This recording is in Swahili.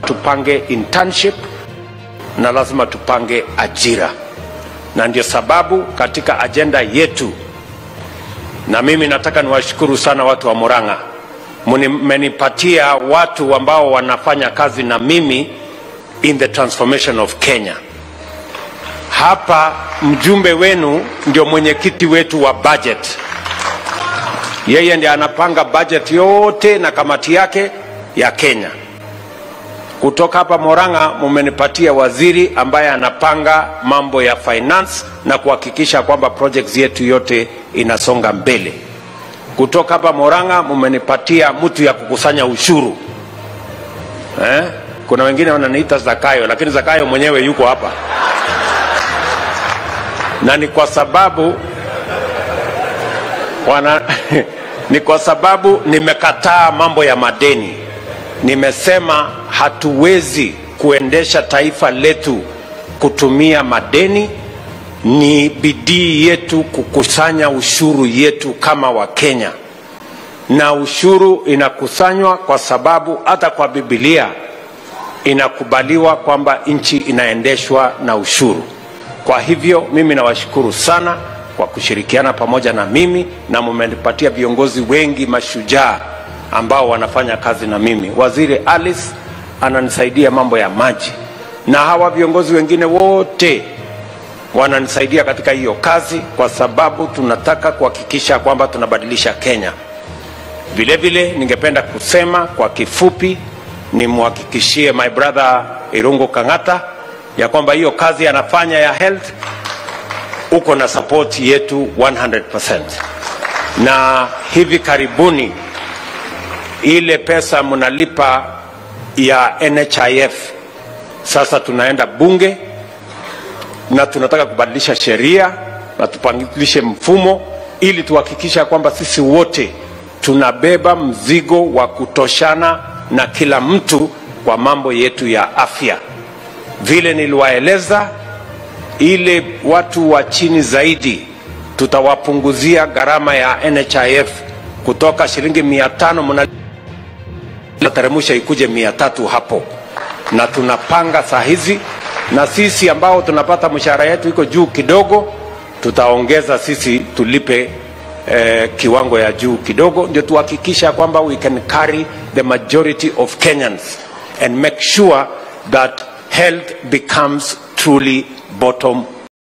tupange internship na lazima tupange ajira, na ndio sababu katika ajenda yetu, na mimi nataka niwashukuru sana watu wa Murang'a, mmenipatia watu ambao wanafanya kazi na mimi in the transformation of Kenya. Hapa mjumbe wenu ndio mwenyekiti wetu wa budget, yeye ndiye anapanga budget yote na kamati yake ya Kenya. Kutoka hapa Moranga mumenipatia waziri ambaye anapanga mambo ya finance na kuhakikisha kwamba projects yetu yote inasonga mbele. Kutoka hapa Moranga mumenipatia mtu ya kukusanya ushuru eh? Kuna wengine wananiita Zakayo, lakini Zakayo mwenyewe yuko hapa na ni kwa sababu wana, ni kwa sababu nimekataa mambo ya madeni. Nimesema hatuwezi kuendesha taifa letu kutumia madeni. Ni bidii yetu kukusanya ushuru yetu kama Wakenya, na ushuru inakusanywa kwa sababu hata kwa Biblia inakubaliwa kwamba nchi inaendeshwa na ushuru. Kwa hivyo mimi nawashukuru sana kwa kushirikiana pamoja na mimi, na mmenipatia viongozi wengi mashujaa ambao wanafanya kazi na mimi. Waziri Alice ananisaidia mambo ya maji, na hawa viongozi wengine wote wananisaidia katika hiyo kazi, kwa sababu tunataka kuhakikisha kwamba tunabadilisha Kenya. Vile vile ningependa kusema kwa kifupi, nimhakikishie my brother Irungu Kang'ata ya kwamba hiyo kazi anafanya ya health uko na support yetu 100%, na hivi karibuni ile pesa mnalipa ya NHIF sasa tunaenda bunge na tunataka kubadilisha sheria na tupangilishe mfumo ili tuhakikisha kwamba sisi wote tunabeba mzigo wa kutoshana na kila mtu kwa mambo yetu ya afya. Vile niliwaeleza, ile watu wa chini zaidi tutawapunguzia gharama ya NHIF kutoka shilingi mia tano mnateremusha ikuje mia tatu hapo, na tunapanga saa hizi, na sisi ambao tunapata mshahara yetu iko juu kidogo, tutaongeza sisi tulipe eh, kiwango ya juu kidogo, ndio tuhakikisha kwamba we can carry the majority of Kenyans and make sure that health becomes truly bottom